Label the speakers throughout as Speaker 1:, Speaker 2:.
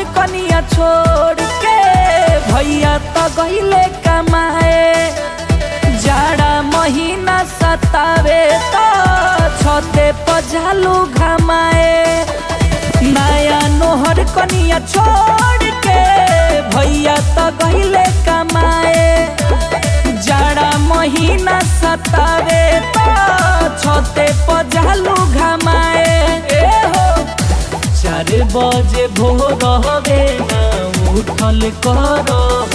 Speaker 1: कनिया छोड़ के भैया तो गईले कमाए जाड़ा महीना सतावे तो छते पजालू घमाए नया नोहर कनिया छोड़ के भैया तो गईले कमाए जाड़ा महीना सतावे तो छते पजालू घमाए ए हो चार बजे भोर हवे ना उठल कर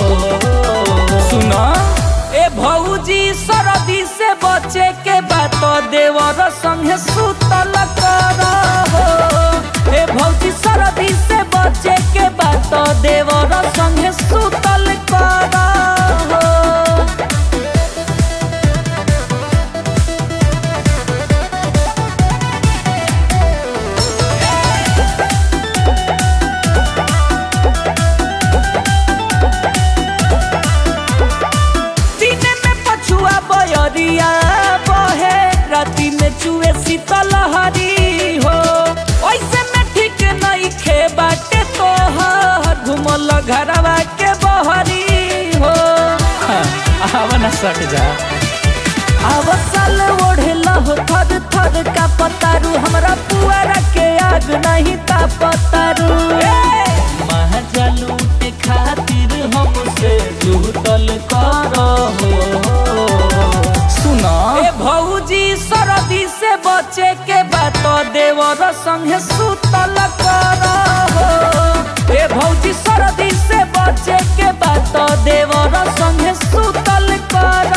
Speaker 1: सुना ए भौजी सरदी से बचे के बात देवर संगे सुतल कर ए भौजी सरदी से बचे के बात देवर संगे सुतल कर दिन में पछुआ बयरिया बहे राति में चुए शीतल हरी हो ऐसे में ठीक नहीं खे बाटे तोहर घुमल घरवा के बहरी हो आवा ना सट जा आवा साल ओढ़ेला हो थर थर का पतारू हमरा पुआरा के आग नहीं ता पतारू महाजा लूटे खातिर हमसे जुटल कर सुना ए भौजी सरदी से बचे के बात देवर संगे सुतल कर ए भौजी सरदी से बचे के बात देवर संगे सुतल कर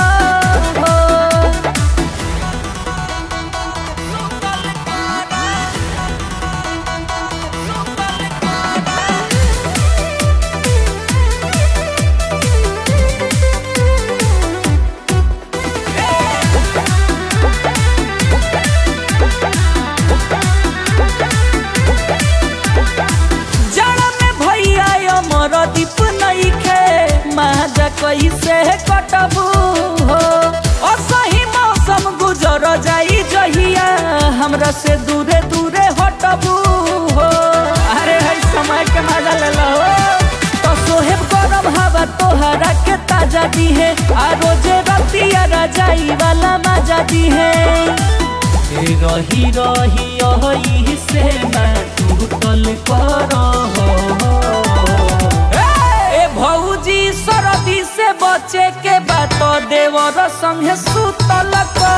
Speaker 1: जड़ में भैया अमर दीप नहीं खे महाजा कैसे कटबू हो असही मौसम गुजर जाई जहिया हमरा से दूरे दूरे हटबू हो अरे है समय के मजा ले लो तो सोहेब गरम हवा तोहरा के ताजा दी है आ रोजे रतिया रजाई वाला मजा दी है रही रही यही से मैं टूटल कर ए भौजी सरदी से बचे के बात देवर संगे सुतल कर